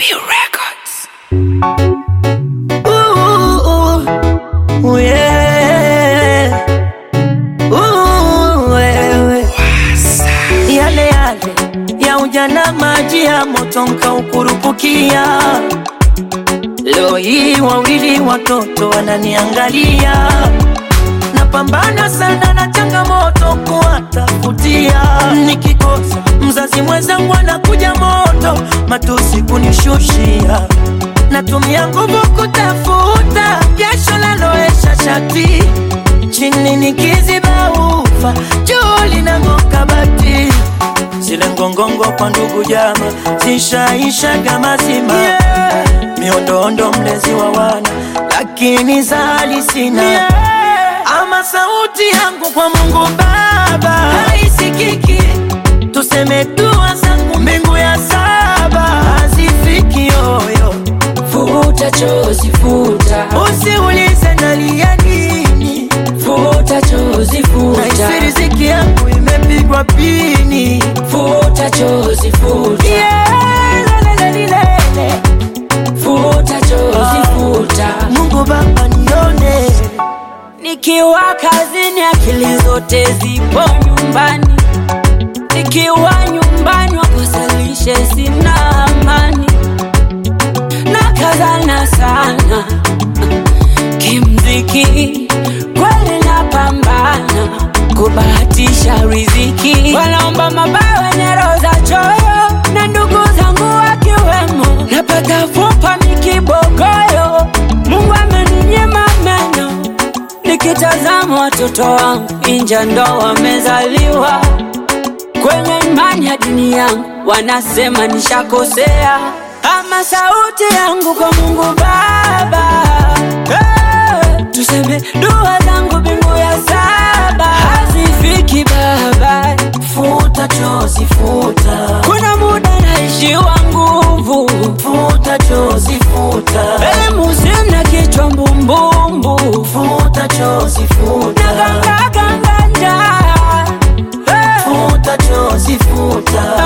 Records. Ooh, ooh, yeah. Ooh, wewe. Yale yale ya ujana, maji ya moto nkaukurupukia. Leo hii wawili watoto wananiangalia, napambana sana na changamoto kuwatafutia. Nikikosa mzazi mwenzangu anakuja moto, matusi kunishushia natumia nguvu kutafuta jasho laloesha shati chini nikiziba ufa juu linang'oka bati zile ngongongo kwa ndugu jama zishaishaga mazima yeah. miondoondo mlezi wa wana lakini zali sina yeah. ama sauti yangu kwa Mungu Baba haisikiki tuseme dua zangu mbingu ya saba hazifiki yoyo Futa chozi futa, Usiulize nalia nini, futa chozi futa, naisi riziki yangu imepigwa pini. futa chozi futa, Yeah, lelelelelele. futa chozi futa. Mungu Baba nione, Nikiwa kazini akili zote zipo nyumbani, nikiwa nyumbani wakosalishe sina amani, na kazana sana kimziki, kweli napambana kubahatisha riziki, wanaomba mabaya wenye roho za choyo, na ndugu zangu wakiwemo, napata fupa mikibogoyo, Mungu ameninyima meno Nikitazama watoto wangu inja ndo wamezaliwa kwenye imani ya dini yangu, wanasema nishakosea, ama sauti yangu kwa Mungu Baba hey, tuseme dua zangu mbingu ya saba hazifiki Baba, futa chozi, futa, kuna muda naishiwa nguvu, futa chozi, futa, elimu sina, kichwa mbumbumbu, futa chozi, futa, nagangaganga njaa hey. futa chozi, futa,